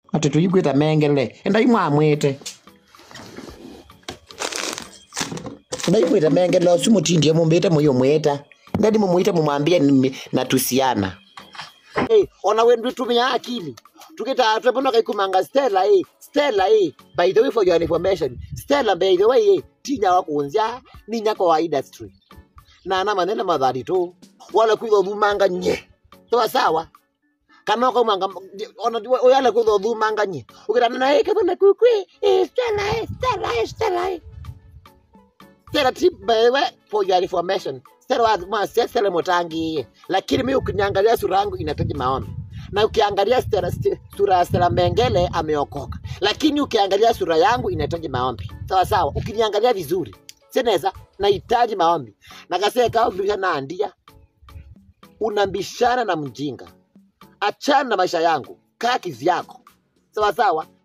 ati tuyigwita mengele endai mwamwite ndaigwita mengele osu mutindie mumbite muyo mwita ndadi mumwite mumwambie nimi- natusiana hey, ona wendu tumia akili tukita twepona kaikumanga stella eh stella eh by the way for your information stella by the way eh tinya wakunzya ni nyako wa industry na na manene madhari tu wala kwitho thumanga nye sawa sawa kana ko manga ona oyale kwitho thumanga nye ukitana na eh kabona kukwi eh stella eh stella eh stella eh Stella tip by the way for your information Stella wa ma Stella motangi lakini mimi ukiniangalia sura yangu inahitaji maombi na ukiangalia Stella, st- sura ya Stella Mengele ameokoka, lakini ukiangalia sura yangu inahitaji maombi. Sawa sawa, ukiniangalia vizuri seneza nahitaji maombi. Nakaseka vile naandia, unambishana na mjinga, achana na maisha yangu, kaa kivyako. Sawa sawa,